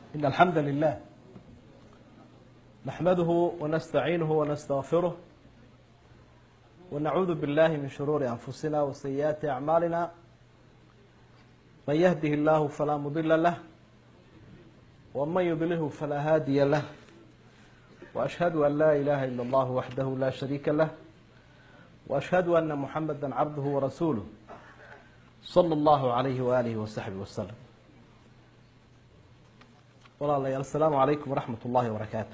إن الحمد لله نحمده ونستعينه ونستغفره ونعوذ بالله من شرور أنفسنا وسيئات أعمالنا من يهده الله فلا مضل له ومن يضله فلا هادي له وأشهد أن لا إله إلا الله وحده لا شريك له وأشهد أن محمدا عبده ورسوله صلى الله عليه وآله وصحبه وسلم walaalayaal asalaamu calaykum waraxmat ullaahi wabarakaatu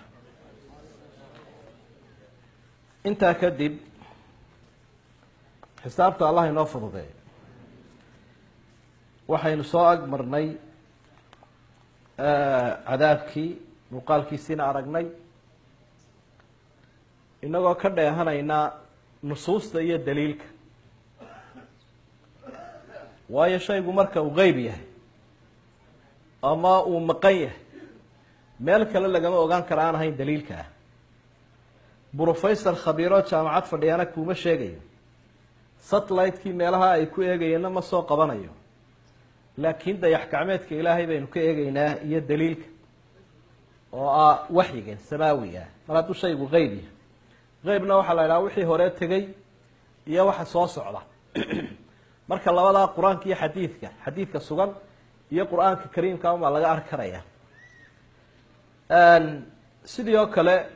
intaa kadib xisaabta allah inoo fududeeyo waxaynu soo ag marnay cadaabkii muuqaalkiisiina aragnay inagoo ka dheehanayna nusuusta iyo daliilka waayo shaygu marka uu qeyb yahay ama uu maqan yahay meel kale lagama ogaan kara aan ahayn daliilka ah brofessor khabiiro jaamacad fadhiyana kuuma sheegayo satellite-kii meelaha ay ku eegayeenna ma soo qabanayo laakiin dayax gacmeedka ilaahay baynu ka eegeynaa iyo daliilka oo ah waxyigan samaawiga ah mar hadduu shaygu qeyb yahay qeybna waxaa la idhaha wixii hore tegey iyo waxa soo socda marka labadaa qur-aanka iyo xadiidka xadiidka sugan iyo qur-aanka kariimka unbaa laga arki karaya sidii oo kale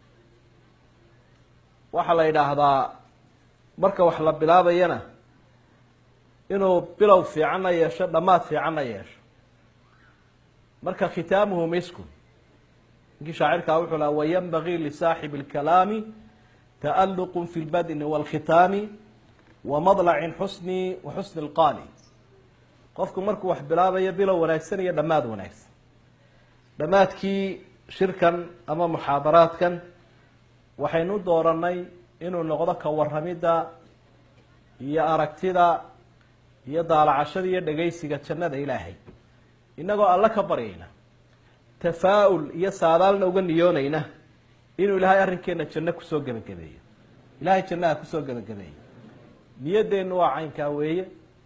waxaa la yidhaahdaa marka wax la bilaabayana inuu bilow fiicanna yeesho dhammaad fiicanna yeesho marka khitaamuhu misku ninkii shaacirkaa wuxuu laha wayanbagii lisaaxibi اlkalaami ta'aluq fi اlbadni wاlkhitaami wamadlacin xusni wa xusni اlqaali qofku markuu wax bilaabayo bilow wanaagsan iyo dhammaad wanaagsan dhammaadkii shirkan ama muxaadaraadkan waxaynu dooranay inuu noqdo ka waramidda iyo aragtida iyo daalacashada iyo dhegaysiga jannada ilaahay inagoo alle ka baryayna tafaa-ul iyo saadaalna uga niyoonayna inuu ilaahay arrinkeena janno kusoo gebagabeeyo ilahay jannaha kusoo gebagabeeyo niyadeennu waa caynkaa weeye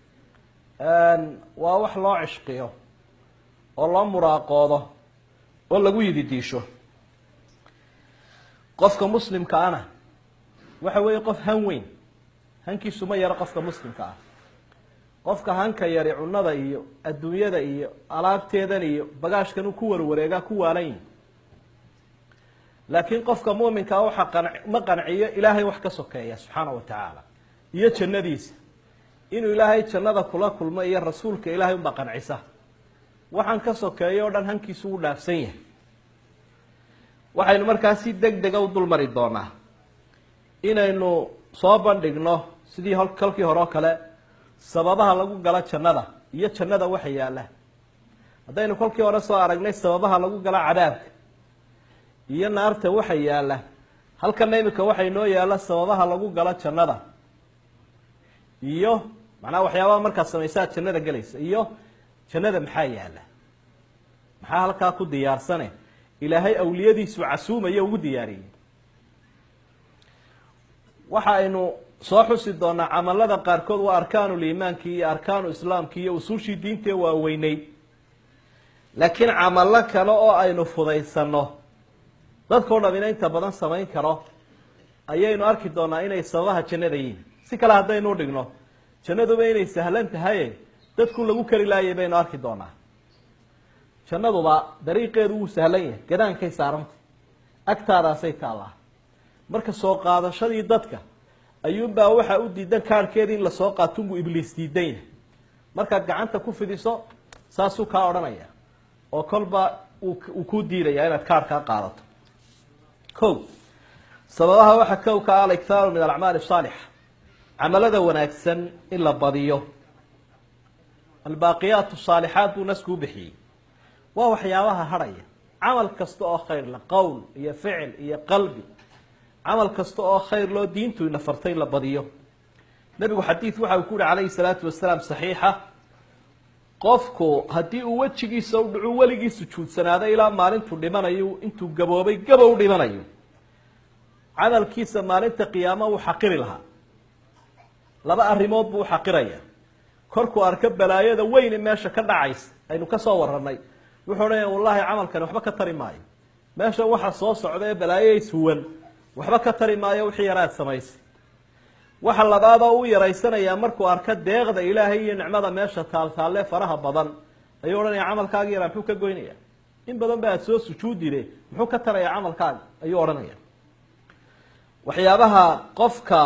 waa wax loo cishqiyo oo loo muraaqoodo oo lagu yididiisho qofka muslimka ana waxa weeye qof han weyn hankiisu ma yaro qofka muslimka ah qofka hanka yari cunada iyo adduunyada iyo alaabteedan iyo bagaashkan uu ku warwareegaa ku waalanyi laakiin qofka muuminkaa waxa qan ma qanciyo ilaahay wax ka sokeeya subxaana wa tacaala iyo jannadiisa inuu ilaahay jannada kula kulmo iyo rasuulka ilahay unbaa qancisa waxaan ka sokeeyo o dhan hankiisu u dhaafsan yahay waxaynu markaa si deg dega u dul mari doonaa inaynu soo bandhigno sidii kolkii hore oo kale sababaha lagu galo jannada iyo jannada waxa yaalla haddaynu kolkii hore soo aragnay sababaha lagu galo cadaabka iyo naarta waxa yaalla halkana imika waxa inoo yaalla sababaha lagu galo jannada iyo macnaha waxyaabaha markaad samaysaad jannada gelaysa iyo jannada maxaa yaalla maxaa halkaa ku diyaarsane ilaahay awliyadiisu casuumaya ugu diyaariyey waxa aynu soo xusi doonaa camalada qaarkood waa arkaanu liimaankii iyo arkaanu islaamkii iyo usuushii diintee waaweynay laakiin camalo kale oo aynu fudaysano dadkao dhamina inta badan samayn karo ayaynu arki doonaa inay sababaha jannada yihiin si kale haddaynu udhigno jannaduba inay sahlan tahaye dadku lagu kari laayay baynu arki doonaa jannaduba dariiqeedu wuu sahlan yahay gadaankay saaranta agtaadaasay taallaa marka soo qaadashadii dadka ayuunbaa waxaa u diidan kaarhkeeda in lasoo qaatunbuu ibliis diidan yahay markaad gacanta ku fidiso saasuu kaa odhanaya oo kolba uu kuu diidaya inaad kaarhkaa qaadato ko sababaha waxaa kow ka aliktaaru min alacmaali asaalixa camalada wanaagsan in la badiyo albaaqiyaat saalixaat buu nasku u bixiyey waa waxyaabaha hadhaya camal kasta oo khayr la qowl iyo ficil iyo qalbi camal kasta oo khayr loo diintu ina fartay in la badiyo nebigu xadiid waxa uu ku yihi calayhi salaatu wasalaam saxiixa qofku haddii uu wejigiisa u dhacu weligii sujuudsanaado ilaa maalintuu dhimanayo intuu gaboobay gabow dhimanayo camalkiisa maalinta qiyaama wuu xaqiri lahaa laba arrimood buu uxaqiraya korkuu arko balaayada weyne meesha ka dhacaysa aynu ka soo warranay wuxuu odhanaya wallahi camalkani waxba ka tari maayo meeshan waxa soo socda ee balaayays huwan waxba ka tari maayo wixii yaraad samaysay waxa labaadoo u yaraysanayaa markuu arka deeqda ilaahay iyo nicmada meesha taaltaalle faraha badan ayuu odhanaya camalkaagi yaraa muxuu ka goynaya in badan ba aad soo sujuudide muxuu ka taraya camalkaaga ayuu odhanaya waxyaabaha qofka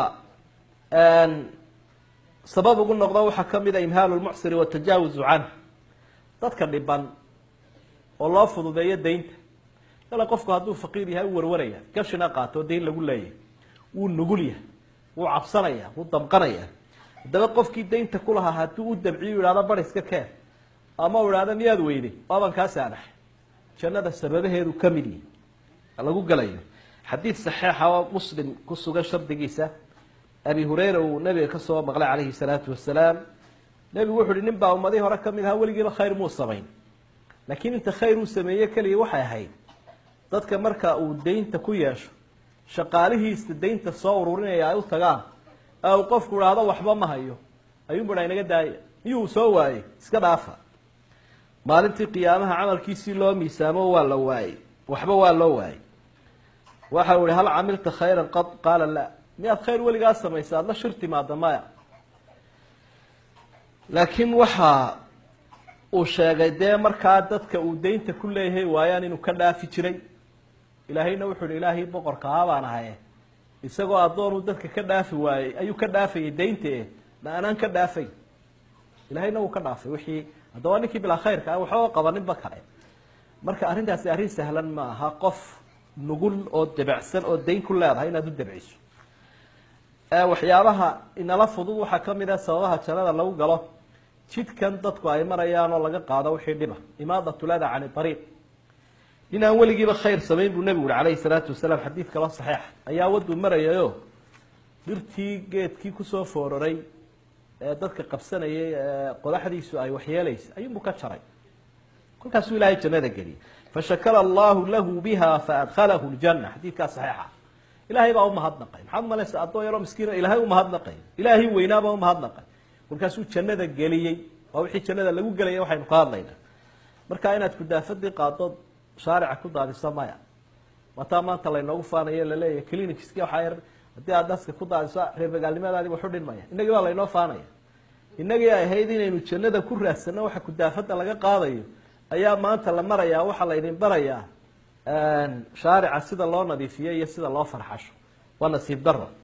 sabab ugu noqdo waxaa kamid a imhaalu lmucsiri watajaawuzu canh dadka dhiban oo loo fududeeyo daynta kale qofku hadduu faqiir yahay u warwaraya gashina qaato dayn lagu leeyahy wuu nugul yahay wuu cabsanaya wuu damqanaya haddaba qofkii daynta ku lahaa hadduu u dabciyo ihahdo bar iska keen ama u ihahdo miyaad weyday waaban kaa saanaxay jannada sababaheedu kamid yihi lagu gelayo xadiid saxiixa oo muslim ku sugan shardigiisa abi hurayra uu nabiga kasoo maqlay calayhi salaatu wasalaam nebigu wuxu uhi nin baa ummadihii hore kamid ahaa weligiiba khayr muu samayn laakiin inta khayr uu sameeye keliya waxay ahayd dadka marka uu daynta ku yeesho shaqaalihiisa daynta soo ururinaya ay u tagaan ee uu qofku idhaahdo waxba ma hayo ayuunbu dha inaga daaya miyuu soo waayey iska dhaafa maalintii qiyaamaha camalkiisii loo miisaamo waa la waayey waxba waa loo waayey waxa uu ihi hal camilta khayran qad qaala la miyaad khayr weligaa samaysa aada la shir timaada maya laakiin waxa uu sheegay dee markaa dadka uu daynta ku leeyahay waayaan inuu ka dhaafi jiray ilaahayna wuxuu ihi ilaahay boqorka haa baan ahaye isagoo addoonuu dadka ka dhaafi waayey ayuu ka dhaafayay daynta e ma anaan ka dhaafay ilahayna wuu ka dhaafay wixii haddaba ninkii bilaa khayrka ah waxba qabaninba kale marka arrintaasi arrin sahlan ma aha qof nugul oo debecsan oo dayn ku leedahay inaad u debciso waxyaabaha inala fudud waxaa kamid ah sababaha jannada lagu galo jidkan dadku ay marayaan oo laga qaado wixii dhiba imaadat lada can ariiq nin aan weligiiba khayr samayn buu nebigu uri calayhi salaatu wasalaam xadiid kaloo saxiixa ayaa waduu marayayo dhirtii geedkii kusoo foororay ee dadka qabsanayay ee qodaxdiisu ay waxyeelaysa ayuunbuu ka jaray kolkaasuu ilaahay jannada geliyay fashakara allahu lahu biha faadkhalahu ljana xadiidkaa saxiixa ilaahay baa umahadnaqay maxaad umalaysa addoon yaroo miskiina ilaahay umahadnaqay ilaahay weynaabaa umahadnaqay kolkaasuu jannada geliyey waa wixii jannada lagu gelaya waxaynu ka hadlaynaa marka inaad kudaafadii qaadood shaarica ku daadiso maya wataa maanta laynoogu faanayo laleeyahy clinicski waxaa yar haddii aad daska ku daadiso reer magaalnimadaadi waxu dhinmaya inagii baa laynoo faanaya inagii ay ahayd inaynu jannada ku raadsano waxa kudaafada laga qaadayo ayaa maanta la marayaa waxaa laydin barayaa shaarica sida loo nadiifiyo iyo sida loo farxasho waa nasiib daro